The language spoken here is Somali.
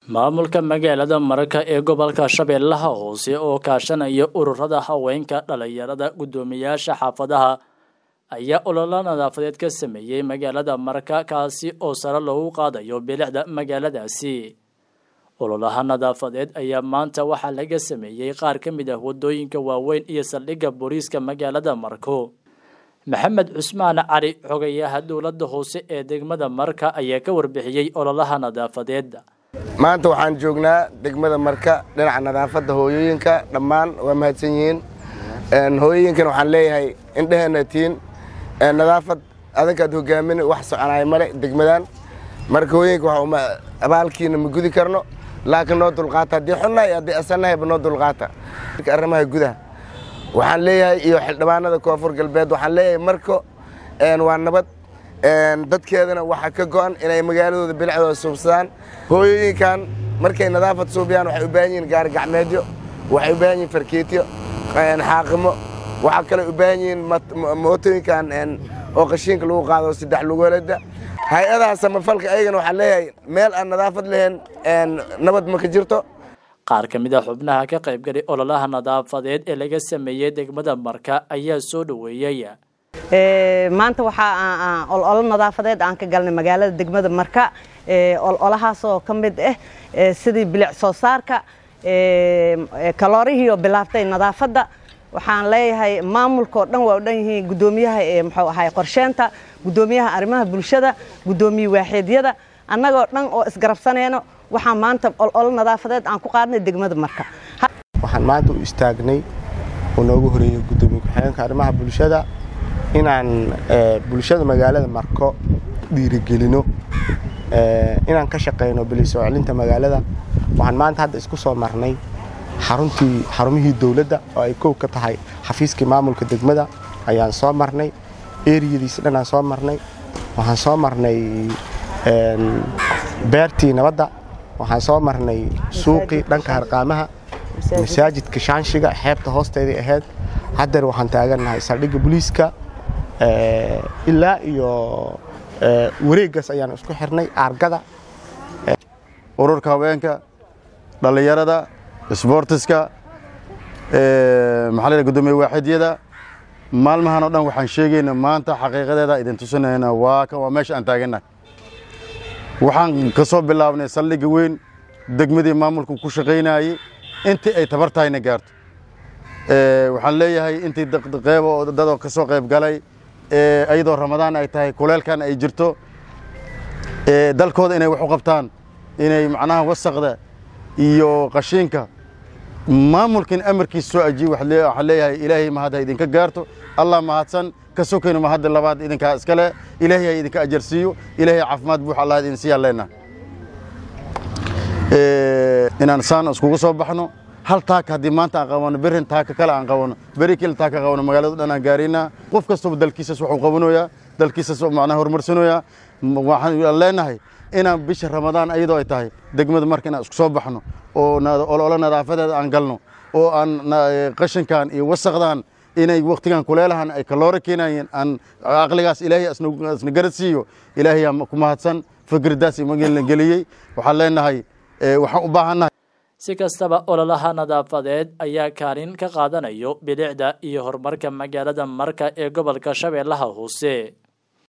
maamulka magaalada marka ee gobolka shabeellaha hoose oo kaashanaya ururada haweenka dhalinyarada guddoomiyaasha xaafadaha ayaa ololo nadaafadeed ka sameeyey magaalada marka kaasi oo sare loogu qaadayo bilicda magaaladaasi ololaha nadaafadeed ayaa maanta waxaa laga sameeyey qaar ka mid ah wadooyinka waaweyn iyo saldhigga booliiska magaalada marko maxamed cusmaan cali xogayaha dowladda hoose ee degmada marka ayaa ka warbixiyey ololaha nadaafadeed maanta waxaan joognaa degmada marka dhinaca nadaafadda hooyooyinka dhammaan waa mahadsan yihiin hooyooyinkan waxaan leeyahay indheheenna tiin nadaafad adankaad hogaamin wax soconaya male degmadan marka hooyooyinka waxa abaalkiina ma gudi karno laakiin noo dulqaata haddii xunnahay haddii asannahayba noo dulqaata arrimaha gudaha waxaan leeyahay iyo xildhibaanada koonfur galbeed waxaan leeyahay marko waa nabad dadkeedana waxaa ka go'an inay magaaladooda bilicdooda suubsadaan hooyooyinkan markay nadaafad suubiyaan waxay u baahan yihiin gaari gacmeedyo waxay u baahan yihiin farkeetyo xaaqimo waxaa kale u baahan yihiin mootooyinkan oo qashiinka lagu qaado saddex lugoolada hay-adaha samafalka ayagana waxaan leeyahay meel aan nadaafad lahayn nabad ma ka jirto qaar ka mid a xubnaha ka qaybgalay ololaha nadaafadeed ee laga sameeyey degmada marka ayaa soo dhoweeyey maanta waxaa ololo nadaafadeed aan ka galnay magaalada degmada marka ololahaasoo ka mid ah sidii bilic soo saarka kaloorihii oo bilaaftay nadaafadda waxaan leeyahay maamulkaoo dhan waa u dhan yihiin guddoomiyaha muxuu ahay qorsheenta guddoomiyaha arrimaha bulshada guddoomiye waaxeedyada annagoo dhan oo isgarabsanayno waxaan maanta ololo nadaafadeed aan ku qaadnay degmada marka waxaan maanta u istaagnay oo noogu horeeyey guddoomiye ku-xigeenka arrimaha bulshada inaan bulshada magaalada marko dhiirigelino inaan ka shaqayno bilisoo celinta magaalada waxaan maanta hadda isku soo marnay xaruntii xarumihii dowladda oo ay kow ka tahay xafiiskii maamulka degmada ayaan soo marnay eriyadiisi dhan aan soo marnay waxaan soo marnay beertii nabadda waxaan soo marnay suuqii dhanka harqaamaha masaajidka shaanshiga xeebta hoosteedii ahayd haddeer waxaan taagannahay saldhigga booliiska ilaa iyo wareeggaas ayaan isku xirnay aargada ururka haweenka dhallinyarada isboortiska maxaa la gudoomiye waaxidyada maalmahan oo dhan waxaan sheegayna maanta xaqiiqadeeda idin tusinayna waa waa meesha aan taagannahay waxaan ka soo bilaabnay saldhigga weyn degmadii maamulku ku shaqaynayey intii ay tabar tahayna gaarto waxaan leeyahay intii qeyb oo dadoo ka soo qayb galay iyadoo ramadaan ay tahay kuleelkan ay jirto dalkooda inay wax u qabtaan inay macnaha wasaqda iyo qashiinka maamulkan amarkiisa soo ajiye waxaan leeyahay ilaahay mahad ha idinka gaarto allah mahadsan ka sokayno mahadda labaad idinkaa iskale ilaahay ha idinka ajarsiiyo ilaahay caafimaad buux allah idin siiyaan leenaha inaan saan iskugu soo baxno hal taaka haddii maanta aan qabano berin taaka kale aan qabano beri kale taaka qabano magaalada dhan aan gaaraynaa qof kastaba dalkiisas waxuu qabanayaa dalkiisas macnaha horumarsanayaa waxaan leenahay inaan bisha ramadaan ayadoo ay tahay degmada marka inaan isku soo baxno oo ololo nadaafadeeda aan galno oo aan qashinkan iyo wasaqdan inay waktigan kuleelahan ay kaloora keenayeen aan aqligaas ilaahay asna garad siiyo ilaahay ku mahadsan fikirdaas imagelan geliyey waxaan leenahay waxaan u baahannahay si kastaba ololaha nadaafadeed ayaa kaalin ka qaadanayo bilicda iyo horumarka magaalada marka ee gobolka shabeellaha hoose